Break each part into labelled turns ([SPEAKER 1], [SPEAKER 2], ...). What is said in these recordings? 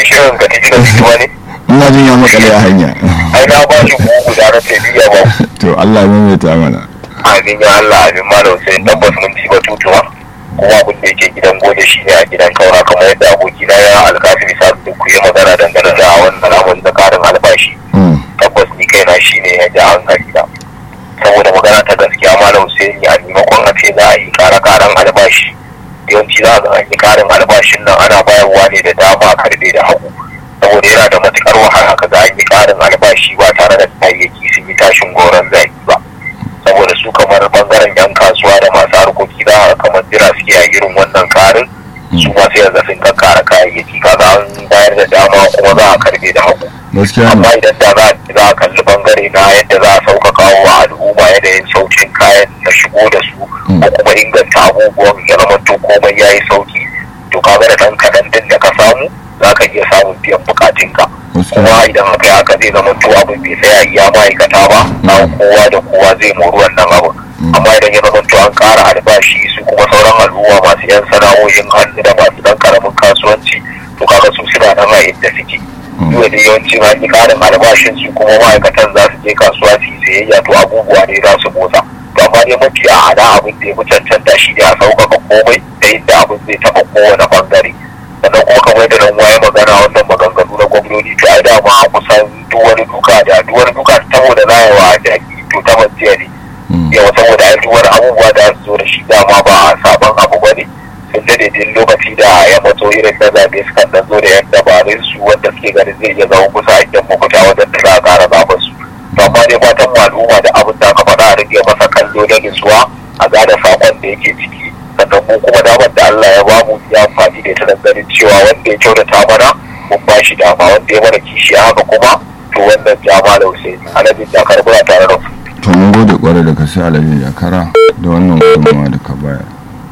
[SPEAKER 1] shirin ka tafi da fituwa ne
[SPEAKER 2] ina jin ya makale a hanya
[SPEAKER 1] ai na ba shi bugu da na ce biya ba
[SPEAKER 2] to Allah ya maimaita mana
[SPEAKER 1] amin ya Allah amin malam sai tabbas mun ci batutuwa kuma abin da yake gidan gode shi ne a gidan kaura kamar yadda abokina ya alkafi bisa duk ku yi magana dangane da wannan al'amari da karin albashi
[SPEAKER 2] Mm,
[SPEAKER 1] tabbas ni kaina shi ne ya ji hankali da saboda magana ta gaskiya malam sai ni a maimakon a ce za a yi kara karan albashi yawanci za a ga an yi karin albashin nan ana bayarwa ne da dama karbe da hagu saboda yana da matukar wahala ka ga an yi karin albashi ba tare da kayayyaki sun yi tashin goron zaki ba saboda su kamar bangaren yan kasuwa da masu harkoki za a kamar jira suke a irin wannan karin su ma sai yanzu sun kakkara kayayyaki kaga an bayar da dama kuma za a karbe da hagu
[SPEAKER 2] gaskiya
[SPEAKER 1] amma
[SPEAKER 2] ne
[SPEAKER 1] idan da za za a kalli bangare na yadda za a sauƙaƙa wa al'umma yanayin saukin kayan na shigo da su
[SPEAKER 2] Mm.
[SPEAKER 1] ko kuma inganta abubuwan ya zama to komai ya yi sauki to kaga da ɗan kaɗan din da ka samu za ka iya samun biyan bukatunka
[SPEAKER 2] gaskiya
[SPEAKER 1] kuma idan haka haka zai zama to abin bai tsaya iya ma'aikata ba na kowa da kowa zai mori wannan abu amma idan ya zama to an ƙara albashi su kuma sauran al'umma masu yan sana'o'in hannu da masu ɗan ƙaramin kasuwanci to kaga su suna nan a inda suke yau da yawancin an yi ƙarin albashin su kuma ma'aikatan za su je kasuwa su yi sayayya to abubuwa ne za su motsa to amma dai mafi a hada abin da ya fi cancanta shi ne a sauƙaƙa komai da yadda abin zai taɓa kowane ɓangare sannan kuma kamar da nan waye magana wannan maganganu na gwamnati to ai dama kusan duk wani duka da duk wani duka saboda na yawa da to ta majiya ne
[SPEAKER 2] Mm,
[SPEAKER 1] yawa saboda ai duk wani abubuwa da su zo da shi dama ba a sabon abu ba ne sun dade din lokaci da ya matso irin na zaɓe sukan dan zo da yan dabarun su wanda suke ganin zai iya zama kusa a idan mafuta wajen da za a ƙara zaɓen su to amma dai fatan mu al'umma da abin da aka faɗa a rage masa kallo da nutsuwa a gane saƙon da yake ciki sannan mu kuma damar da Allah ya bamu ya amfani da ita don ganin cewa wanda ya kyautata mana mun ba shi dama wanda ya mana kishi haka kuma to wannan jama da Hussein alhaji da karbura tare da ku
[SPEAKER 2] to mun gode kwarai da ka sai alaji jakara da wannan gudunmawa da ka bayar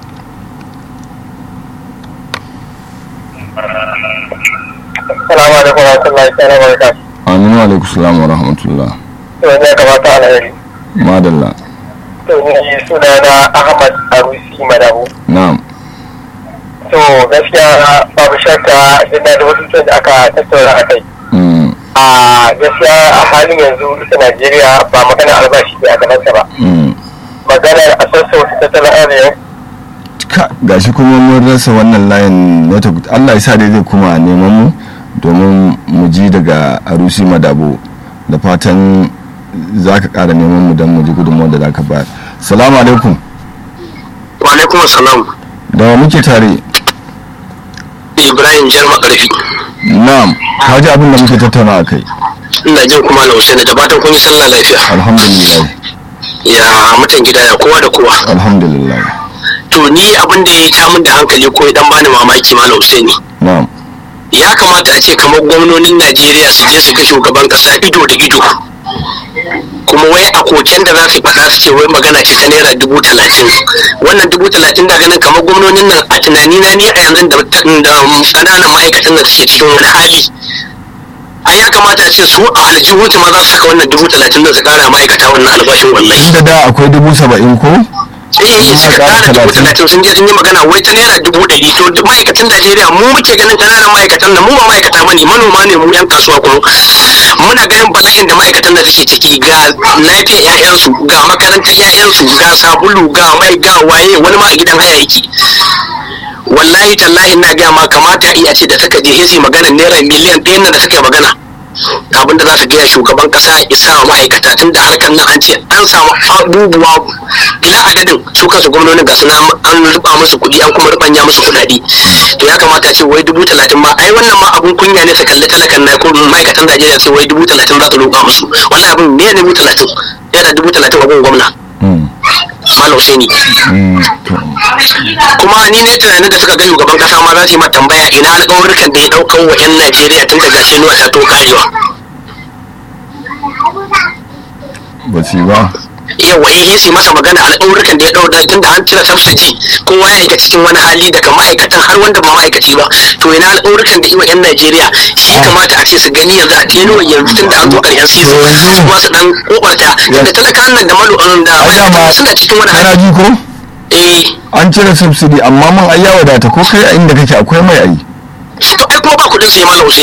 [SPEAKER 1] Assalamu alaikum wa rahmatullahi ta'ala wa barakatuh.
[SPEAKER 2] aminu alaikum salam wa rahmatullah
[SPEAKER 1] To ne kamata alheri.
[SPEAKER 2] madalla
[SPEAKER 1] To ni suna na Ahmad Arusi Madabu.
[SPEAKER 2] na'am
[SPEAKER 1] To gaskiya babu shakka ina da wasu da aka tattauna a kai.
[SPEAKER 2] Mm,
[SPEAKER 1] A gaskiya a halin yanzu ita Najeriya ba magana albashi ne a gabansa ba.
[SPEAKER 2] mm.
[SPEAKER 1] Maganar a sassauta tattalin arziki
[SPEAKER 2] ka gashi kuma mun rasa wannan layin network Allah ya sa dai zai kuma neman mu domin mu ji daga arusi madabo da fatan za ka ƙara neman mu don mu ji gudunmawar da za ka bayar salamu alaikum
[SPEAKER 3] wa alaikum assalam
[SPEAKER 2] da wa muke tare
[SPEAKER 3] ibrahim jarma karfi
[SPEAKER 2] na'am ka ji abin da muke tattauna a kai
[SPEAKER 3] ina jin kuma na Hussein da fatan kun yi sallah lafiya
[SPEAKER 2] alhamdulillah
[SPEAKER 3] ya mutan gida ya kowa da kowa
[SPEAKER 2] alhamdulillah
[SPEAKER 3] to ni abin da ya ta min da hankali ko ya dan bani mamaki malam Hussein
[SPEAKER 2] na'am
[SPEAKER 3] ya kamata a ce kamar gwamnonin Najeriya su je su ga shugaban kasa ido da ido kuma wai a koken da za su faɗa su ce wai magana ce ta naira dubu talatin wannan dubu talatin da ganin kamar gwamnonin nan a tunani na ni a yanzu da da ƙananan ma'aikatan da suke cikin wani hali ai ya kamata a ce su a aljihunsu ma za su saka wannan dubu talatin da su kara ma'aikata wannan albashin wallahi
[SPEAKER 2] inda da akwai dubu saba'in ko
[SPEAKER 3] eh
[SPEAKER 2] Kuma
[SPEAKER 3] suka
[SPEAKER 2] ƙara
[SPEAKER 3] kara dubu
[SPEAKER 2] talatin.
[SPEAKER 3] talatin sun je sun yi magana wai ta naira dubu ɗari to duk ma'aikatan Najeriya mu muke ganin ƙananan ma'aikatan nan mu ba ma'aikata bane manoma ne mu yan kasuwa kuma muna ganin bala'in da ma'aikatan da suke ciki ga lafiyar ƴaƴansu ga makarantar ƴaƴansu ga sabulu ga mai ga waye wani ma a gidan haya yake wallahi tallahi na gaya ma kamata iya ce da suka je hisi magana naira miliyan ɗaya nan da suka yi magana abin da za su gaya shugaban kasa ya isa wa ma'aikata tun da harkar nan an ce an samu abubuwa ila adadin su kansu gwamnonin ga suna an ruba musu kuɗi an kuma rubanya musu kuɗaɗe to ya kamata a ce wai dubu talatin ma ai wannan ma abun kunya ne su kalli talakan na ko ma'aikatan Najeriya ce wai dubu talatin za su roƙa musu wallahi abin me ne dubu talatin yana dubu talatin abun gwamna
[SPEAKER 2] Mm,
[SPEAKER 3] Malam Husaini
[SPEAKER 2] mm, to,
[SPEAKER 3] kuma ni ne tunanin da suka ga shugaban kasa ma za su yi mata tambaya ina alƙawarrukan da ya ɗaukan wa 'yan Najeriya tun daga Sinuwa ta to karewa
[SPEAKER 2] ba su yi ba
[SPEAKER 3] yawa eh su masa magana alƙawarrukan da ya ɗauka tun da an cire subsidy kowa ya shiga cikin wani hali daga ma'aikatan har wanda ba ma'aikaci ba to ina alƙawarrukan da iwa 'yan Najeriya shi kamata a ce su gani yanzu a teno yanzu tun da an zo ƙarshen season
[SPEAKER 2] To yanzu-
[SPEAKER 3] su ma su dan kokarta da talakan nan da malu da
[SPEAKER 2] ai dama
[SPEAKER 3] ma'aikatan suna cikin wani
[SPEAKER 2] kana
[SPEAKER 3] hali
[SPEAKER 2] ji ko
[SPEAKER 3] eh
[SPEAKER 2] an cire subsidy amma man ai ya wadata ko kai a inda kake akwai mai ai
[SPEAKER 3] to ai kuma ba kuɗin su ya malam